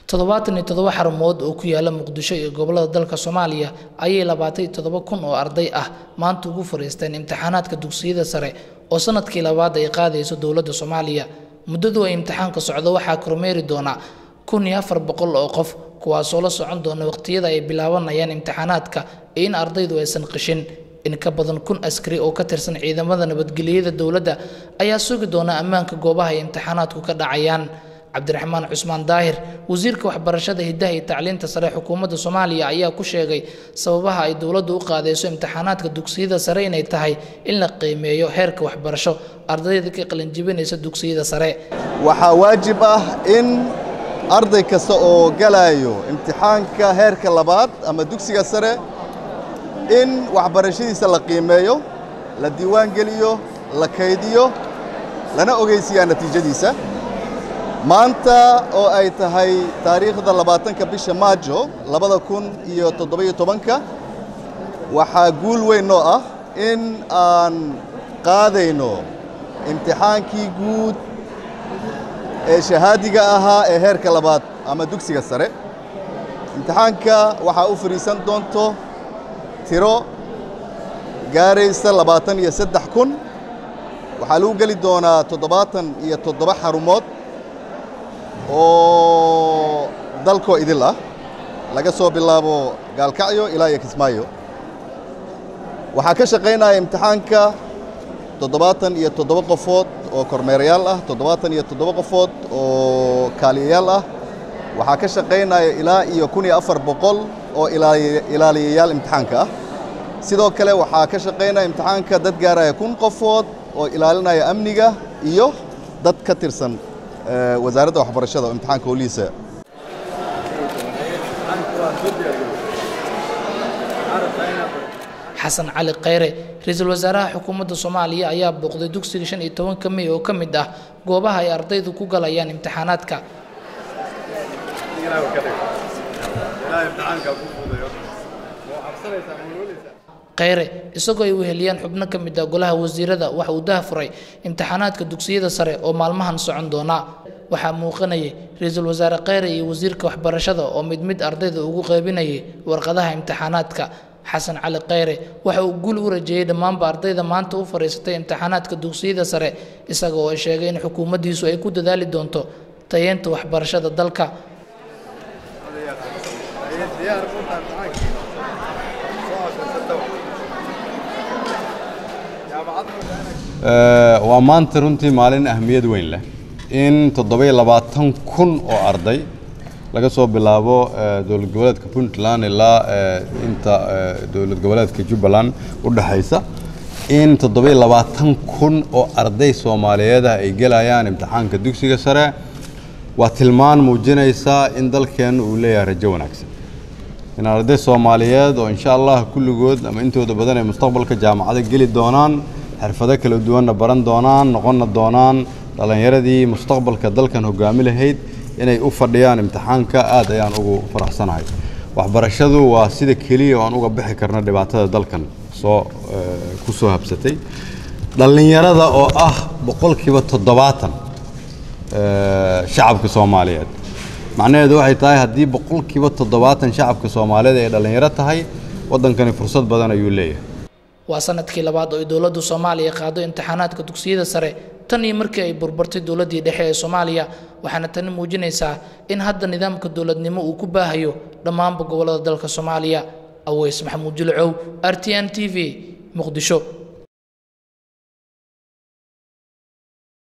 toddobaatan iyo toddoba xarumood oo ku yaala muqdisho iyo gobollada dalka soomaaliya ayay labaatan iyo toddoba kun oo arday ah maanta ugu fariisteen imtixaanaadka dugsiyada sare oo sanadkii labaad ay qaadayso dowladda soomaaliya muddadu ay imtixaanka socdo waxaa kormeeri doona kun iyo afar boqol oo qof kuwaasoo la socon doona waqtiyada ay bilaabanayaan imtixaanaadka iyo in ardaydu aysan qishin in ka badan kun askari oo ka tirsan ciidamada nabadgelyada dowladda ayaa sugi doona ammaanka goobaha ay imtixaanaadku ka dhacayaan cabdiraxmaan cusmaan daahir wasiirka waxbarashada hiddaha iyo tacliinta sare xukuumadda soomaaliya ayaa ku sheegay sababaha ay dowladdu u qaadayso imtixaanaadka dugsiyada sare inay tahay in la qiimeeyo heerka waxbarasho ardayda ka qalinjibinaysa dugsiyada sare waxaa waajib ah in arday kasta oo galayo imtixaanka heerka labaad ama dugsiga sare in waxbarashadiisa la qiimeeyo la diiwaan geliyo la kaydiyo lana ogeysiyaa natiijadiisa maanta oo ay tahay taariikhda labaatanka bisha maajo labada kun iyo toddobiyo tobanka waxaa guul weyn noo ah in aan qaadayno imtixaankii guud ee shahaadiga ahaa ee heerka labaad ama dugsiga sare imtixaanka waxaa u fadhiisan doonto tiro gaaraysa labaatan iyo saddex kun waxaa lagu geli doonaa toddobaatan iyo toddoba xarumood oo dalkoo idil ah laga soo bilaabo gaalkacyo ilaa iyo kismaayo waxaa ka shaqaynaya imtixaanka toddobaatan iyo toddoba qofood oo kormeerayaal ah toddobaatan iyo toddoba qofood oo kaaliyayaal ah waxaa ka shaqaynaya ilaa iyo kun iyo afar boqol oo ilaaliyayaal imtixaanka ah sidoo kale waxaa ka shaqaynaya imtixaanka dad gaaraya kun qofood oo ilaalinaya amniga iyo dad ka tirsan wasaaradda waxbarashada oo imtixaanka holiisa xasan cali khayre ra-iisul wasaaraha xukuumadda soomaaliya ayaa booqday dugsiga shan iyo tobanka mey oo ka mid ah goobaha ay ardaydu ku galayaan imtixaanaadka khayre isagoo ay weheliyaan xubno ka mid ah golaha wasiirada waxa uu daha furay imtixaanaadka dugsiyada sare oo maalmahan socon doona waxaa muuqanayay ra-iisul wasaare khayre iyo wasiirka waxbarashada oo mid mid ardayda ugu qaybinayay warqadaha imtixaanaadka xasan cali khayre waxa uu guul u rajeeyey dhammaanba ardayda maanta u fadhiisatay imtixaanaadka dugsiyada sare isaga oo sheegay in xukuumaddiisu ay ku dadaali doonto tayeenta waxbarashada dalka waa maanta runtii maalin ahmiyad weyn leh in toddobiyo labaatan kun oo arday laga soo bilaabo dowlad goboleedka puntland ilaa inta dowlad goboleedka jubbaland u dhexaysa in toddobiyo labaatan kun oo arday soomaaliyeedah ay gelayaan imtixaanka dugsiga sare waa tilmaan muujinaysaa in dalkeennu uu leeyahay rajo wanaagsan in arday soomaaliyeed oo insha allah kulligood ama intooda badan ay mustaqbalka jaamacado geli doonaan xirfado kala duwanna baran doonaan noqonna doonaan dhallinyaradii mustaqbalka dalkan hogaami lahayd inay u fadhiyaan imtixaanka aad ayaan ugu faraxsanahay waxbarashadu waa sida keliya oo aan uga bixi karno dhibaatada dalkan soo ku soo habsatay dhallinyarada oo ah boqolkiiba toddobaatan shacabka soomaaliyeed macnaheedu waxay tahay haddii boqolkiiba toddobaatan shacabka soomaaliyeed ay dhallinyaro tahay waddankani fursad badan ayuu leeyahay waa sanadkii labaad oo ay dowladdu soomaaliya qaado imtixaanaadka dugsiyada sare tan iyo markii ay burburtay dowladdii dhexe ee soomaaliya waxaana tani muujinaysaa in hadda nidaamka dowladnimo uu ku baahayo dhammaanba gobollada dalka soomaaliya aweys maxamuud jilcow r t n t v muqdisho